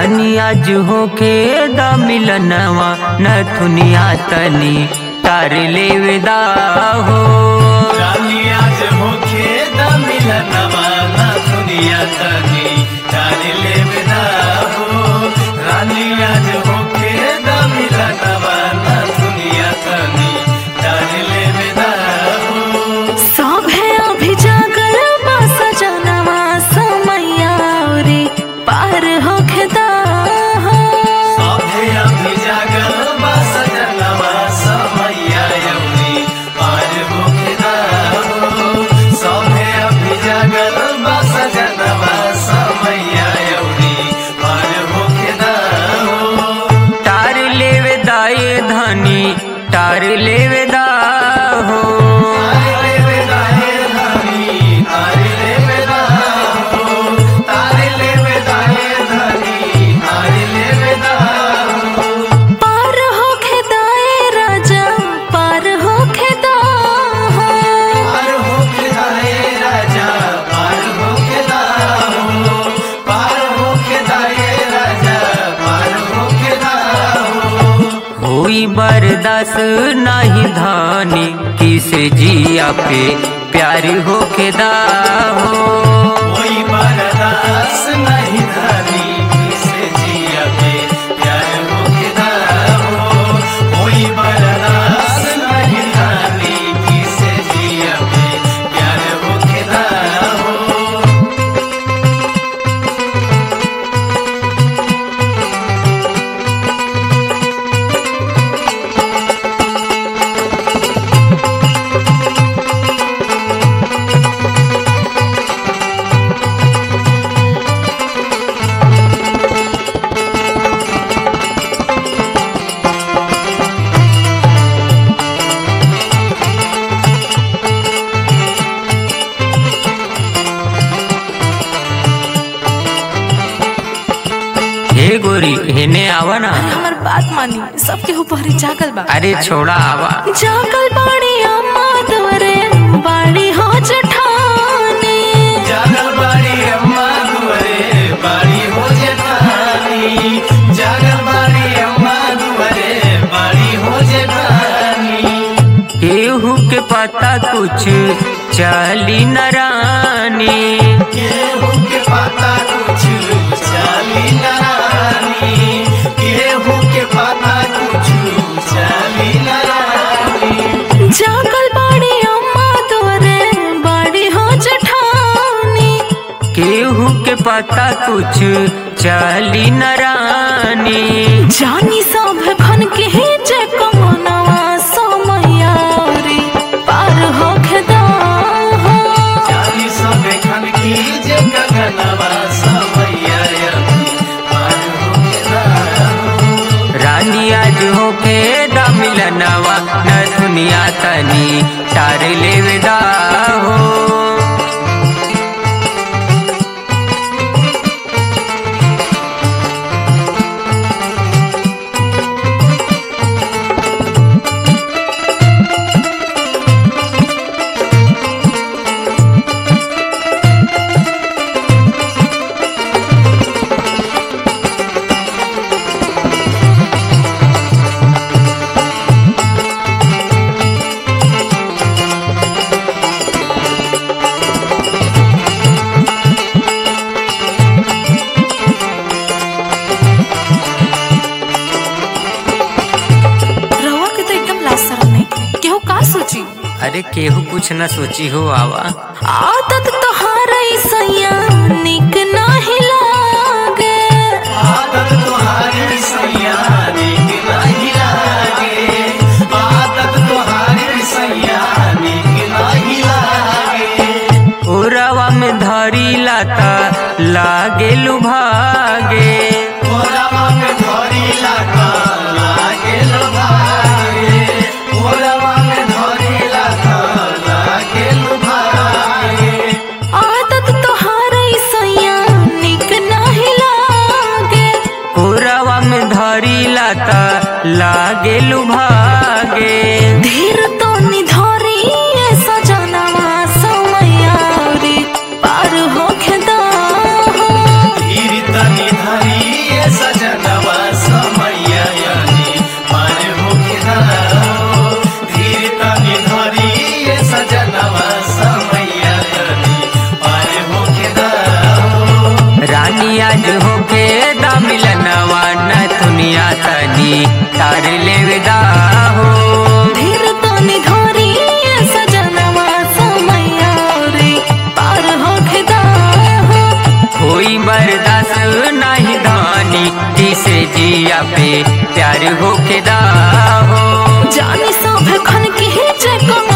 रानी आज होके द मिलनवा नथुनिया तनी तार लेवेदा हो रानी आज होखे द मिलनवा ना दुनिया तनी जाने ले विदा हो रानी आज होखे द मिलनवा ना दुनिया तनी जाने ले विदा हो सभे अभी जागल बा सजनवा समैया रे पार होखे दा सभे अभी जागल बा सजनवा समैया यौनी पार होखे दा हो सभे अभी जागल बा सजनवा समैया यौनी पार होखे दा हो तार लेवेदा ये धनी तार लेवेदा हो तारे वेदा हे धनी तारे ले वेदा हो तारे ले वेदा हे धनी तारे ले वेदा हो पार होखे दा ए राजा पार होखे दा पार होके दाए राजा पार होके दा हो पार होके दाए राजा पार होके दा हो होई बरदास नाही धानी किसे जिया पे प्यार होके दा हो कोई बरदास नहीं धनी किसे जिया पे प्यार होके दा हो कोई बरदास नहीं धनी किसे जिया पे प्यार होके दा हो हे गोरी हेने आवा ना हमर बात मानी सबके ऊपर ही जागल बा अरे छोड़ा आवा जागल बाड़ी अम्मा तोरे बाड़ी हो जठानी जागल बाड़ी अम्मा दुआरे बाड़ी हो जेठानी जागल बाड़ी अम्मा दुआरे बाड़ी हो जेठानी केहू के पता कुछ चली न रानी केहू के पता कुछ चाली नारानी केहू के पता कुछ चाली नारानी जागल बाड़ी अम्मा तोरे बाड़ी हो जठानी केहू के पता कुछ चली न रानी जानी सब खन के ही जे कमनवा समैया रे पार होखे दा चाली सबे खन की जे गगनवा समैया यति पार होके दाहो। रानी आज होके द मिलनवा न दुनिया तनी तार लेवेदा हो रहुआ के तो एकदम लासर नहीं केहू का सोची अरे केहू कुछ न सोची हो आवा आदत तोहार सैया निक नाही लागे आदत तुम्हारी सैया नीक नहीं लागे आदत तुम्हारी सैया नीक नहीं लागे ओरवा में धरी लाता लागे लुभागे ओरवा में धरी लागा लागे लो भागे ओरवा में धरी लागा लागे लो भागे आदत तोहार सैया निक नाही लागे ओरवा में धरी लाता लागे लुभागे धीर तो निधरी सजनवा समैया रे पार होखे दा धीर तनी धरी होई बर्दाश्त नहीं धानी किसे जिया पे प्यार होके दा हो जानी सब खन के जे कंगनवा